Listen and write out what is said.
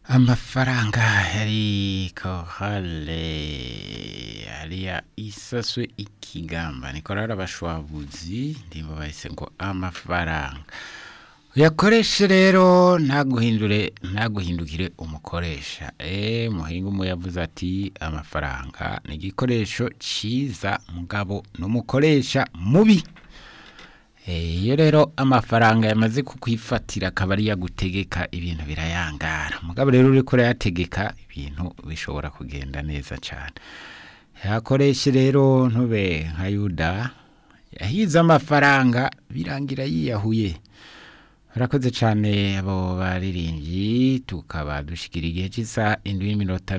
amafaranga yari kohale ariya isaswe ikigamba nikorara abashwabuzi ndimba bahise ngo amafaranga uyakoreshe rero ntaguhindure ntaguhindukire umukoresha eee muhinga umwe yavuze ati amafaranga ni igikoresho cyiza mugabo n'umukoresha mubi iyo rero amafaranga yamaze kukwifatira akaba ari gutegeka ibintu birayangara mugabo rero uri kurayategeka ibintu bishobora kugenda neza cyane yakoreshe rero ntube nka yuda yahize amafaranga birangira yiyahuye Urakoze cyane abo baririmbyi tukaba dushyikira igihe cy'isaha indwi n'iminota